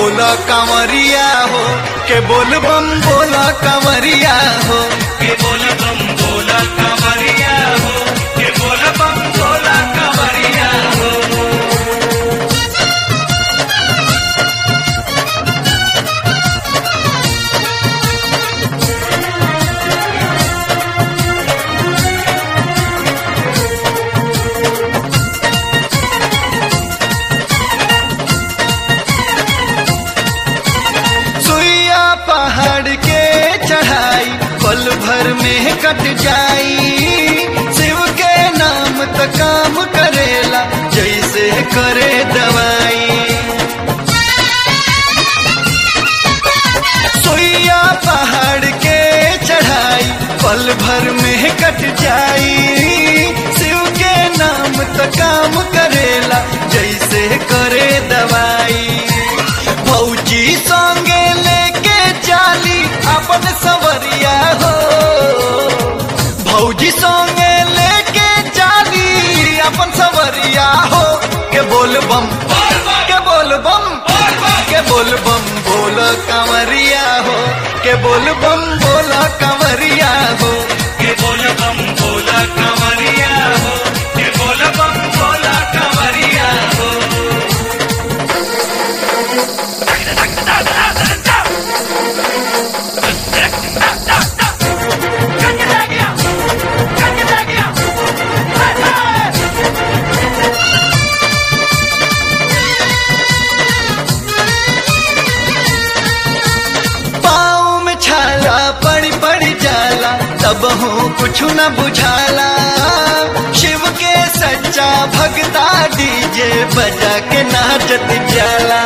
बोला कांवरिया हो के बोल बम बोला कांवरिया हो के बोल बम बोला कांवरिया हो के बोल बम बोला कांवरिया हो सुइया पहाड़ के चढ़ाई पल भर में कट जाई शिव के नाम त काम करेला जैसे करे दवाई सुइया पहाड़ के चढ़ाई पल भर में कट जाई शिव के नाम त काम करेला जैसे करे दवाई भौजी संगे लेके चाली अपन सवरिया हो भौजी संगे लेके चाली अपन सवरिया हो के बोल बम के बोल बम के बोल बम बोल कंवरिया हो के बोल बम बोल कंवरिया हो के बोल बम बोला कांवरिया हो के बोल बम बोला कांवरिया हो पाँव में छाला पड़ी पड़ी जाला तब हूँ कुछ न बुझाला शिव के सच्चा भगता डीजे बजा के नाचत जाला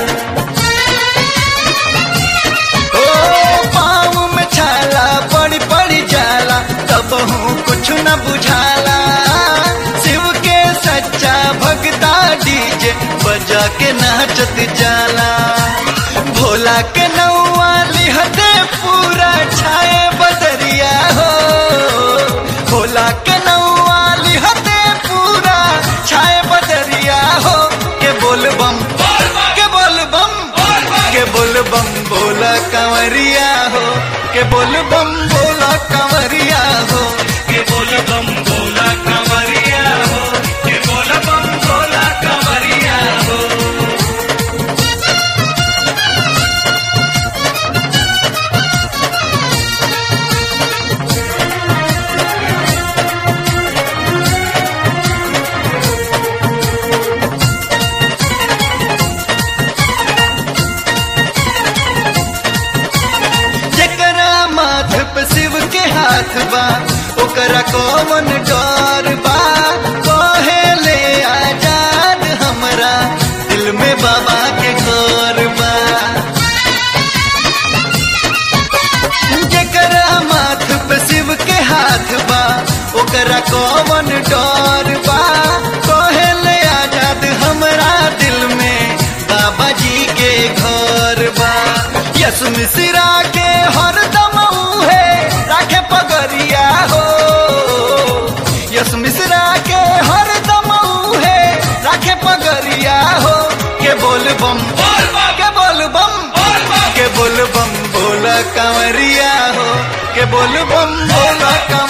ओ पाँव में छाला पड़ी पड़ी जाला तब हूँ कुछ न बुझाला शिव के सच्चा भगता डीजे बजा के नाचत जाला भोला के नौआ लिहते पूरा छाए बदरिया हो भोला के नौआ लिहते पूरा छाए बदरिया हो के बोल बम के बोल बम के बोल बम बोला कंवरिया हो के बोल बम बोला कंवरिया हो के बोल बम बोला कांवरिया हो के बोल बम बोला कांवरिया हो जकरा माथ पे शिव के हाथ बा ओकरा कौन डर बा कहे ले आजाद हमरा दिल में बाबा के घर बा जकरा माथ पे शिव के हाथ बा ओकरा कौन डर बा कहे ले आजाद हमरा दिल में बाबा जी के घर बा यस मिश्रा के हरदम उहे राखे पगरिया हो यस मिश्रा के हरदम उहे राखे पगरिया हो के बोल बम के बोल बम के बोल बम बोला कंवरिया हो के बोल बम बोला कंवरिया